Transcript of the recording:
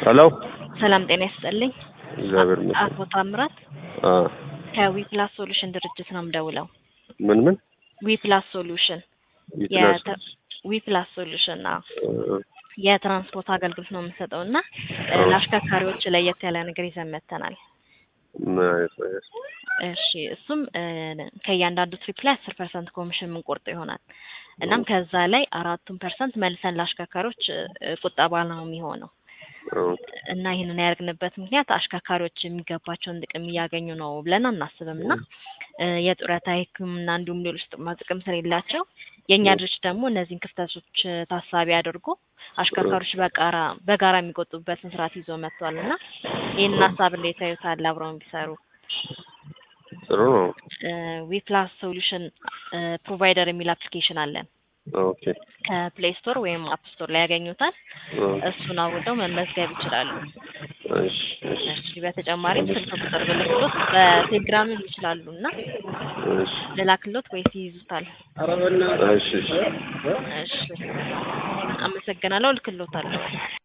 ሄሎ ሰላም ጤና ይስጥልኝ። እግዚአብሔር ይመስገን። አቶ ታምራት አ ከዊፕላስ ሶሉሽን ድርጅት ነው የምደውለው። ምን ምን ዊፕላስ ሶሉሽን ይትላስ ዊፕላስ ሶሉሽን አዎ፣ የትራንስፖርት አገልግሎት ነው የምንሰጠው እና እ አዎ። ለአሽከርካሪዎች ለየት ያለ ነገር ይዘን መጥተናል። ምን አይነት ነገር? እሺ እሱም እ ከእያንዳንዱ ትሪፕ ላይ አስር ፐርሰንት ኮሚሽን የምንቆርጠው ይሆናል። እናም ከዛ ላይ አራቱን ፐርሰንት መልሰን ለአሽከርካሪዎች እ ቁጠባ ነው የሚሆነው ኦኬ እና ይህንን ያደርግንበት ምክንያት አሽከርካሪዎች የሚገባቸውን ጥቅም እያገኙ ነው ብለን አናስብም እና እ የጡረታ ሕክምና እንዲሁም ሌሎች ጥቅማ ጥቅም ስለሌላቸው የእኛ ድርጅት ደግሞ እነዚህን ክፍተቶች እ ታሳቢ አድርጎ አሽከርካሪዎች በጋራ በጋራ የሚቆጡበትን ስርዓት ይዞ መጥቷል እና ይህንን ሀሳብ እንዴት ያዩታል? አብረውን ቢሰሩ ጥሩ ነው። ዊፕላስ ሶሉሽን ፕሮቫይደር የሚል አፕሊኬሽን አለን። ኦኬ ከፕሌይ ስቶር ወይም አፕ ስቶር ላይ ያገኙታል። ኦ፣ እሱን አውርደው መመዝገብ ይችላሉ። እሺ እሺ እሺ በተጨማሪም ስልክ ቁጥር ብልክሎት በቴሌግራምም ይችላሉ እና እሺ ልላክሎት ወይስ ይይዙታል? እሺ እሺ እሺ አመሰግናለሁ። ልክሎታለሁ።